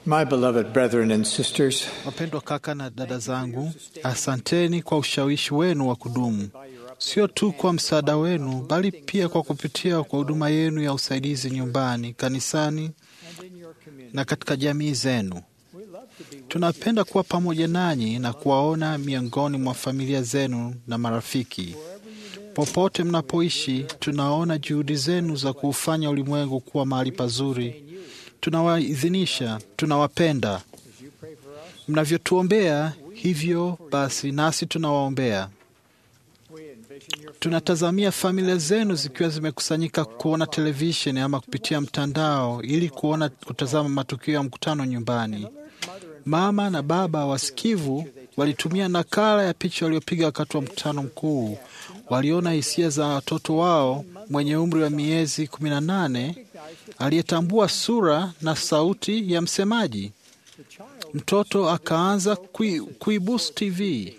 My beloved brethren and sisters, Wapendwa kaka na dada zangu, asanteni kwa ushawishi wenu wa kudumu, sio tu kwa msaada wenu, bali pia kwa kupitia kwa huduma yenu ya usaidizi nyumbani, kanisani na katika jamii zenu. Tunapenda kuwa pamoja nanyi na kuwaona miongoni mwa familia zenu na marafiki. Popote mnapoishi, tunaona juhudi zenu za kuufanya ulimwengu kuwa mahali pazuri. Tunawaidhinisha, tunawapenda. Mnavyotuombea hivyo basi, nasi tunawaombea. Tunatazamia familia zenu zikiwa zimekusanyika kuona televisheni ama kupitia mtandao ili kuona kutazama matukio ya mkutano nyumbani. Mama na baba wasikivu walitumia nakala ya picha waliopiga wakati wa mkutano mkuu. Waliona hisia za watoto wao mwenye umri wa miezi kumi na nane aliyetambua sura na sauti ya msemaji. Mtoto akaanza kui, kuibusu TV,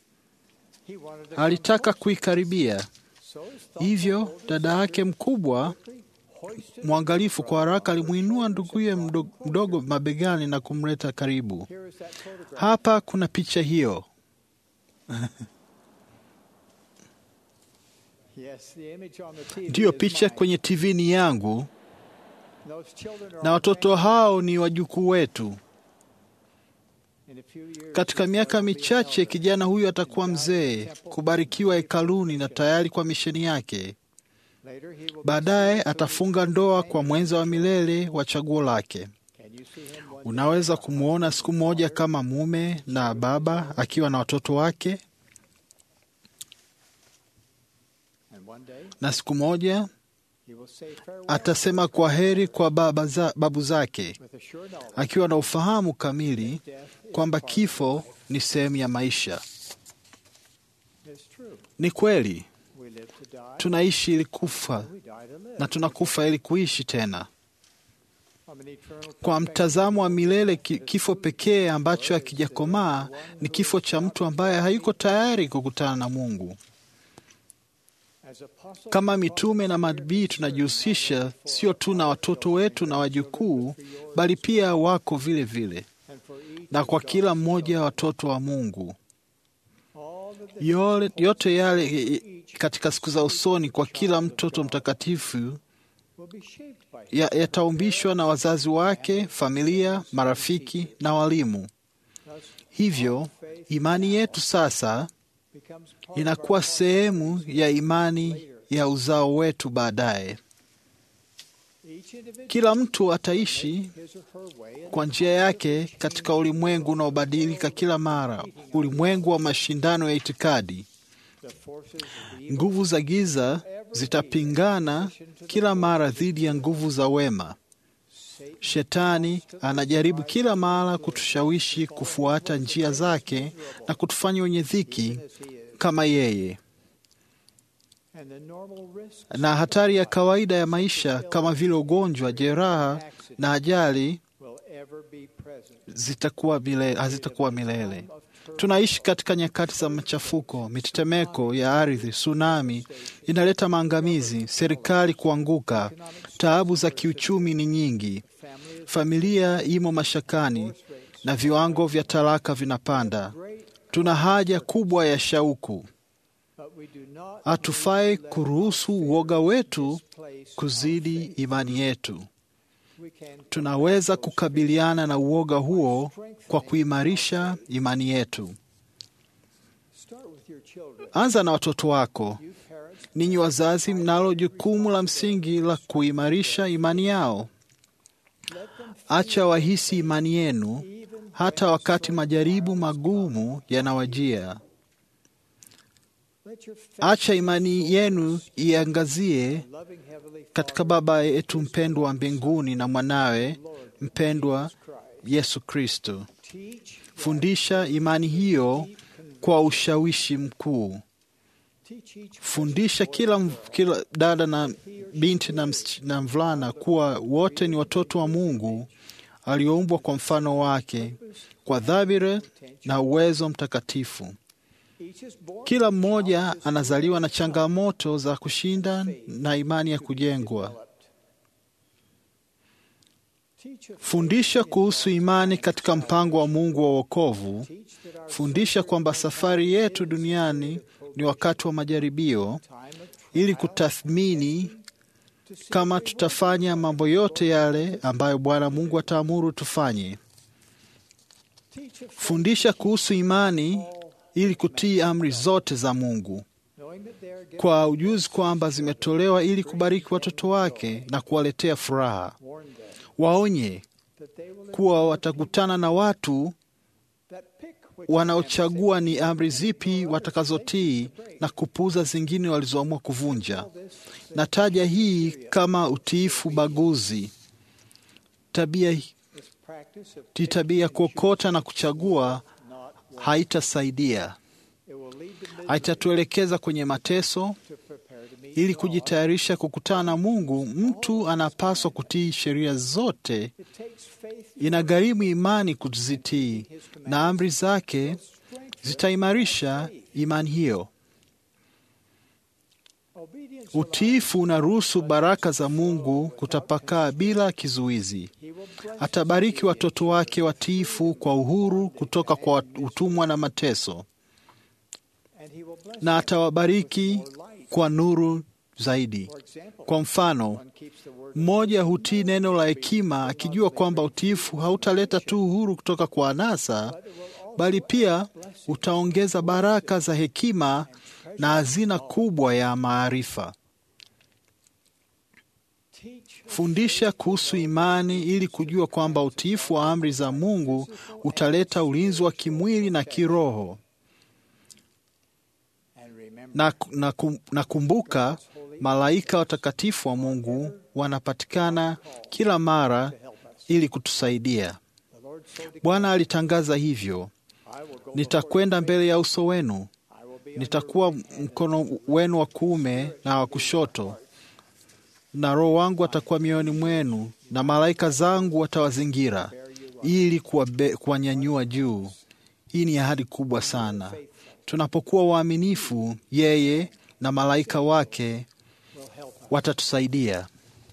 alitaka kuikaribia. Hivyo dada yake mkubwa mwangalifu kwa haraka alimwinua nduguye mdogo, mdogo mabegani na kumleta karibu. Hapa kuna picha hiyo. Ndiyo, picha kwenye TV ni yangu na watoto hao ni wajukuu wetu. Katika miaka michache kijana huyu atakuwa mzee, kubarikiwa hekaluni na tayari kwa misheni yake. Baadaye atafunga ndoa kwa mwenza wa milele wa chaguo lake. Unaweza kumwona siku moja kama mume na baba akiwa na watoto wake, na siku moja atasema kwa heri kwa baba za, babu zake akiwa na ufahamu kamili kwamba kifo ni sehemu ya maisha. Ni kweli tunaishi ili kufa na tunakufa ili kuishi tena. Kwa mtazamo wa milele, kifo pekee ambacho hakijakomaa ni kifo cha mtu ambaye hayuko tayari kukutana na Mungu. Kama mitume na manabii tunajihusisha sio tu na watoto wetu na wajukuu, bali pia wako vile vile na kwa kila mmoja wa watoto wa Mungu. Yole, yote yale katika siku za usoni kwa kila mtoto mtakatifu yataumbishwa ya na wazazi wake, familia, marafiki na walimu. Hivyo imani yetu sasa inakuwa sehemu ya imani ya uzao wetu baadaye. Kila mtu ataishi kwa njia yake katika ulimwengu unaobadilika kila mara, ulimwengu wa mashindano ya itikadi. Nguvu za giza zitapingana kila mara dhidi ya nguvu za wema. Shetani anajaribu kila mara kutushawishi kufuata njia zake na kutufanya wenye dhiki kama yeye. Na hatari ya kawaida ya maisha kama vile ugonjwa, jeraha na ajali zitakuwa milele, hazitakuwa milele. Tunaishi katika nyakati za machafuko, mitetemeko ya ardhi, tsunami inaleta maangamizi, serikali kuanguka, taabu za kiuchumi ni nyingi, familia imo mashakani na viwango vya talaka vinapanda. Tuna haja kubwa ya shauku. Hatufai kuruhusu uoga wetu kuzidi imani yetu. Tunaweza kukabiliana na uoga huo kwa kuimarisha imani yetu. Anza na watoto wako. Ninyi wazazi, mnalo jukumu la msingi la kuimarisha imani yao. Acha wahisi imani yenu hata wakati majaribu magumu yanawajia. Acha imani yenu iangazie katika Baba yetu mpendwa wa mbinguni na mwanawe mpendwa Yesu Kristo. Fundisha imani hiyo kwa ushawishi mkuu. Fundisha kila, kila dada na binti na, na mvulana kuwa wote ni watoto wa Mungu alioumbwa kwa mfano wake kwa dhamira na uwezo mtakatifu. Kila mmoja anazaliwa na changamoto za kushinda na imani ya kujengwa. Fundisha kuhusu imani katika mpango wa Mungu wa wokovu. Fundisha kwamba safari yetu duniani ni wakati wa majaribio, ili kutathmini kama tutafanya mambo yote yale ambayo Bwana Mungu ataamuru tufanye. Fundisha kuhusu imani ili kutii amri zote za Mungu kwa ujuzi kwamba zimetolewa ili kubariki watoto wake na kuwaletea furaha. Waonye kuwa watakutana na watu wanaochagua ni amri zipi watakazotii na kupuuza zingine walizoamua kuvunja. Nataja hii kama utiifu baguzi. Tabia hii tabia ya kuokota na kuchagua haitasaidia, haitatuelekeza kwenye mateso. Ili kujitayarisha kukutana na Mungu, mtu anapaswa kutii sheria zote. Inagharimu imani kuzitii, na amri zake zitaimarisha imani hiyo. Utiifu unaruhusu baraka za Mungu kutapakaa bila kizuizi. Atabariki watoto wake watiifu kwa uhuru kutoka kwa utumwa na mateso, na atawabariki kwa nuru zaidi. Kwa mfano, mmoja hutii neno la hekima akijua kwamba utiifu hautaleta tu uhuru kutoka kwa anasa, bali pia utaongeza baraka za hekima na hazina kubwa ya maarifa. Fundisha kuhusu imani ili kujua kwamba utiifu wa amri za Mungu utaleta ulinzi wa kimwili na kiroho. Na, na, na kumbuka, malaika watakatifu wa Mungu wanapatikana kila mara ili kutusaidia. Bwana alitangaza hivyo, nitakwenda mbele ya uso wenu, nitakuwa mkono wenu wa kuume na wa kushoto, na Roho wangu atakuwa mioyoni mwenu, na malaika zangu watawazingira ili kuwanyanyua juu. Hii ni ahadi kubwa sana. Tunapokuwa waaminifu, yeye na malaika wake watatusaidia.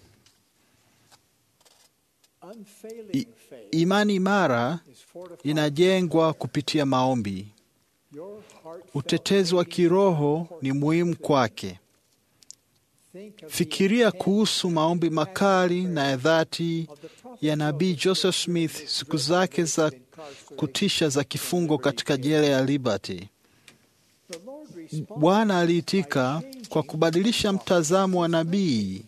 I, imani imara inajengwa kupitia maombi. Utetezi wa kiroho ni muhimu kwake. Fikiria kuhusu maombi makali na ya dhati ya nabii Joseph Smith siku zake za kutisha za kifungo katika jela ya Liberty. Bwana aliitika kwa kubadilisha mtazamo wa nabii.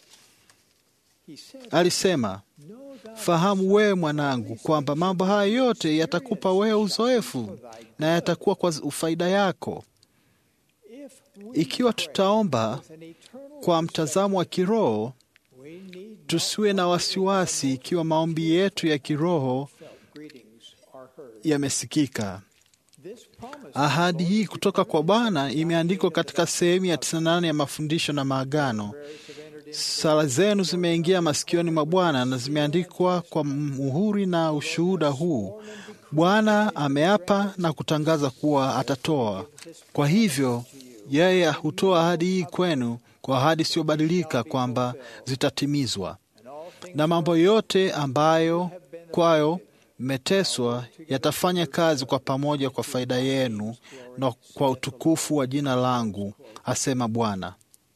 Alisema, fahamu wewe mwanangu, kwamba mambo haya yote yatakupa wewe uzoefu na yatakuwa kwa faida yako. Ikiwa tutaomba kwa mtazamo wa kiroho, tusiwe na wasiwasi ikiwa maombi yetu ya kiroho yamesikika. Ahadi hii kutoka kwa Bwana imeandikwa katika sehemu ya 98 ya mafundisho na maagano. Sala zenu zimeingia masikioni mwa Bwana na zimeandikwa kwa muhuri na ushuhuda huu. Bwana ameapa na kutangaza kuwa atatoa. Kwa hivyo yeye hutoa ahadi hii kwenu kwa ahadi isiyobadilika kwamba zitatimizwa, na mambo yote ambayo kwayo mmeteswa yatafanya kazi kwa pamoja kwa faida yenu na kwa utukufu wa jina langu, asema Bwana.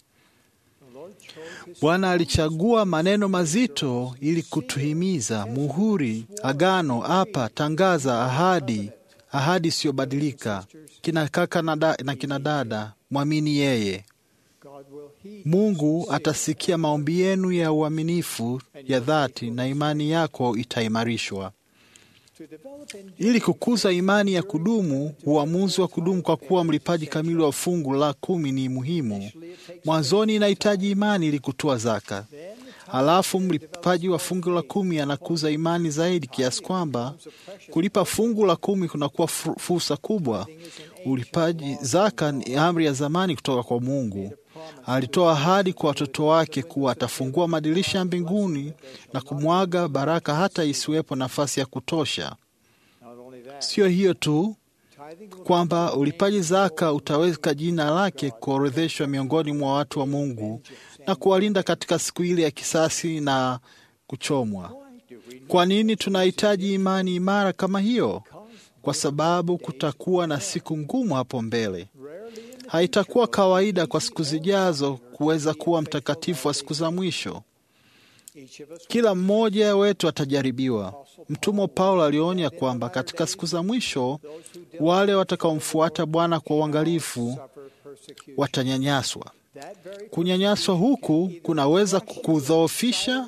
Bwana alichagua maneno mazito ili kutuhimiza: muhuri, agano, apa, tangaza, ahadi, ahadi isiyobadilika. Kina kaka na, da, na kina dada, mwamini yeye. Mungu atasikia maombi yenu ya uaminifu ya dhati, na imani yako itaimarishwa. Ili kukuza imani ya kudumu, uamuzi wa kudumu kwa kuwa mlipaji kamili wa fungu la kumi ni muhimu. Mwanzoni inahitaji imani ili kutoa zaka, halafu mlipaji wa fungu la kumi anakuza imani zaidi kiasi kwamba kulipa fungu la kumi kunakuwa fursa kubwa. Ulipaji zaka ni amri ya zamani kutoka kwa Mungu. Alitoa ahadi kwa watoto wake kuwa atafungua madirisha ya mbinguni na kumwaga baraka hata isiwepo nafasi ya kutosha. Siyo hiyo tu, kwamba ulipaji zaka utaweka jina lake kuorodheshwa miongoni mwa watu wa Mungu na kuwalinda katika siku ile ya kisasi na kuchomwa. Kwa nini tunahitaji imani imara kama hiyo? Kwa sababu kutakuwa na siku ngumu hapo mbele. Haitakuwa kawaida kwa siku zijazo kuweza kuwa mtakatifu wa siku za mwisho. Kila mmoja wetu atajaribiwa. Mtumwa Paulo alionya kwamba katika siku za mwisho wale watakaomfuata Bwana kwa uangalifu watanyanyaswa. Kunyanyaswa huku kunaweza kukudhoofisha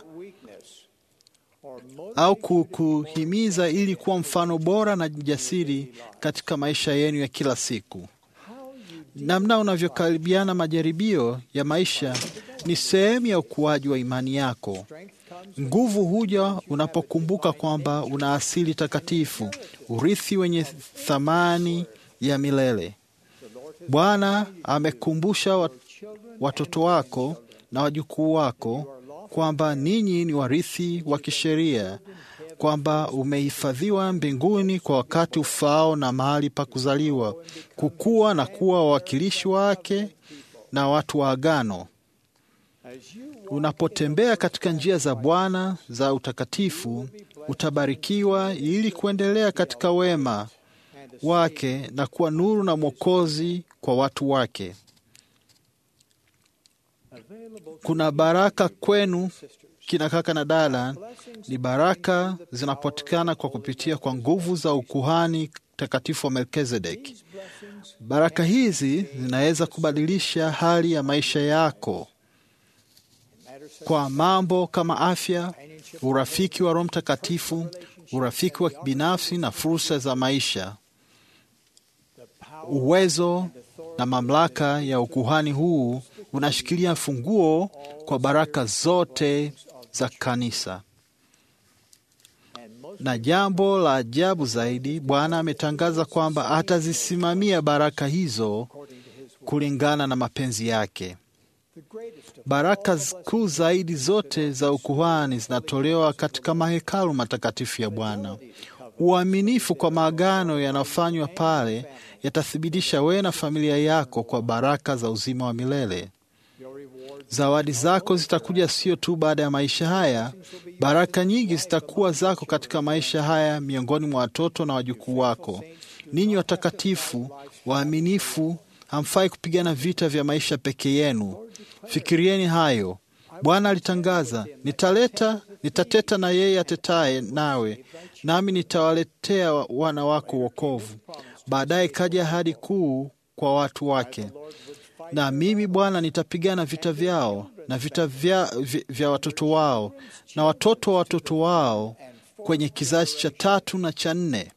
au kukuhimiza ili kuwa mfano bora na jasiri katika maisha yenu ya kila siku. Namna unavyokaribiana majaribio ya maisha ni sehemu ya ukuaji wa imani yako. Nguvu huja unapokumbuka kwamba una asili takatifu, urithi wenye thamani ya milele. Bwana amekumbusha watoto wako na wajukuu wako kwamba ninyi ni warithi wa kisheria, kwamba umehifadhiwa mbinguni kwa wakati ufaao na mahali pa kuzaliwa, kukua na kuwa wawakilishi wake na watu wa agano. Unapotembea katika njia za Bwana za utakatifu, utabarikiwa ili kuendelea katika wema wake na kuwa nuru na mwokozi kwa watu wake. Kuna baraka kwenu kina kaka na dada, ni baraka zinapatikana kwa kupitia kwa nguvu za ukuhani takatifu wa Melkizedeki. Baraka hizi zinaweza kubadilisha hali ya maisha yako kwa mambo kama afya, urafiki wa Roho Mtakatifu, urafiki wa kibinafsi na fursa za maisha. Uwezo na mamlaka ya ukuhani huu unashikilia funguo kwa baraka zote za kanisa. Na jambo la ajabu zaidi, Bwana ametangaza kwamba atazisimamia baraka hizo kulingana na mapenzi yake. Baraka kuu zaidi zote za ukuhani zinatolewa katika mahekalu matakatifu ya Bwana. Uaminifu kwa maagano yanayofanywa pale yatathibitisha wewe na familia yako kwa baraka za uzima wa milele. Zawadi zako zitakuja sio tu baada ya maisha haya. Baraka nyingi zitakuwa zako katika maisha haya, miongoni mwa watoto na wajukuu wako. Ninyi watakatifu waaminifu, hamfai kupigana vita vya maisha peke yenu. Fikirieni hayo. Bwana alitangaza, nitaleta nitateta na yeye atetaye nawe, nami nitawaletea wana wako wokovu. Baadaye kaja ahadi kuu kwa watu wake, na mimi Bwana nitapigana vita vyao na vita vya, vya, vya watoto wao na watoto wa watoto wao kwenye kizazi cha tatu na cha nne.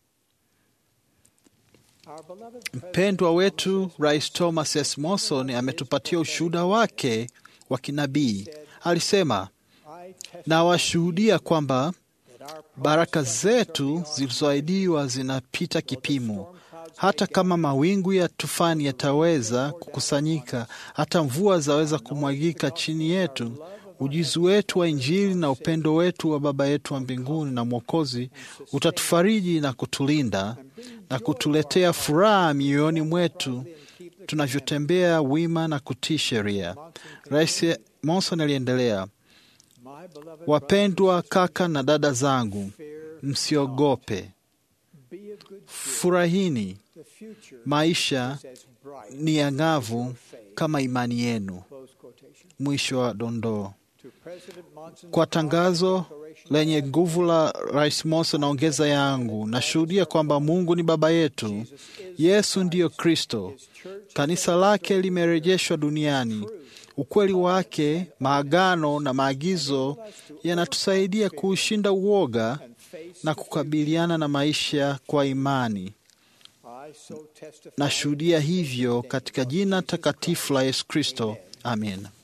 Mpendwa wetu Rais Thomas S. Monson ametupatia ushuhuda wake wa kinabii. Alisema, nawashuhudia kwamba baraka zetu zilizoahidiwa zinapita kipimo. Hata kama mawingu ya tufani yataweza kukusanyika, hata mvua zaweza kumwagika chini yetu, ujuzi wetu wa Injili na upendo wetu wa Baba yetu wa mbinguni na Mwokozi utatufariji na kutulinda na kutuletea furaha mioyoni mwetu tunavyotembea wima na kutii sheria. Rais Monson aliendelea, wapendwa kaka na dada zangu, msiogope, furahini. Maisha ni ang'avu kama imani yenu. Mwisho wa dondoo. Kwa tangazo lenye nguvu la Rais Monson naongeza yangu, nashuhudia kwamba Mungu ni Baba yetu, Yesu ndiyo Kristo, kanisa lake limerejeshwa duniani. Ukweli wake, maagano na maagizo yanatusaidia kuushinda uoga na kukabiliana na maisha kwa imani. Nashuhudia hivyo katika jina takatifu la Yesu Kristo, amen.